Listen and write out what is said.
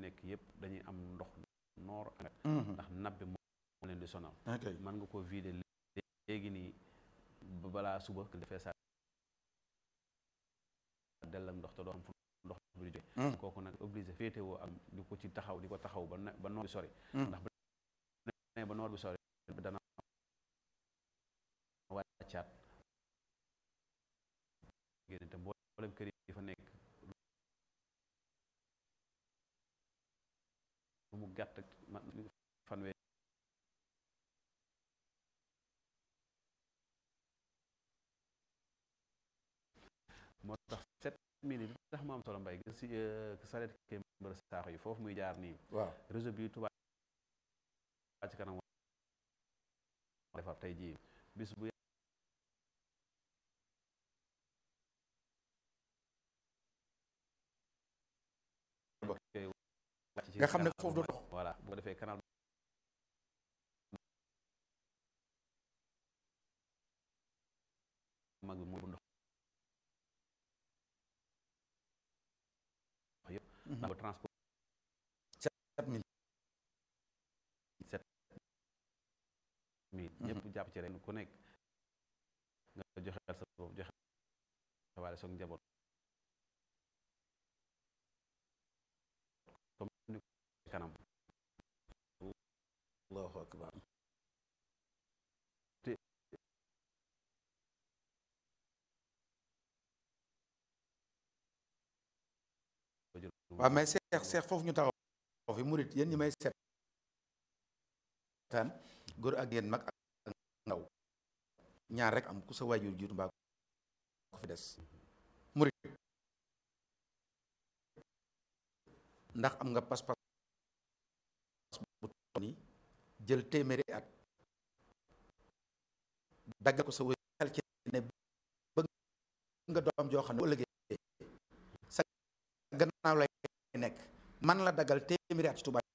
nekk yëpp dañuy am ndox noor ak ndax nappe moo leen di sonal ok mën nga ko vider léegi nii ba balaa suba defee sa dell ak ndox te doo am fu ndox bi di jóge kooku nag obligé féetewoo ak di ko ci taxaw di ko taxaw ba ne ba noor bi sori ndax bu ne ba noor bi sori dana wàccaat génn te mboolem kër yi fa nekk lu mu gàtt fanweer moo tax sept minutes li tax mu am solo mbay gis si saret ke mbër saaxo yi foofu muy jaar nii waaw réseau bi Touba ci kanam defar tey jii bis bu nga xam ne foofu du dox voilà bu ko defee canal mag bi moo bu ndox yëpp ndax ba transport sept mille mi ñëpp jàpp ci ren ku nekk nga joxeel sa bopp joxe waale soog njaboot comme ni kanam allahu akbar te waaw mais seex seex foofu ñu taxaw fi murit yéen ñi may seetaan góor ak yéen mag ak ndaw ñaar rek am ku sa waajur jiitu mbaa ko fi des murit ndax am nga pas-pas bu toll nii jël téeméeri at daggal ko sa wéy xel ci ne bëgg nga doom joo xam ne bu ëllëgee sa gannaaw lay nekk man la daggal téeméeri at ci Tuubaa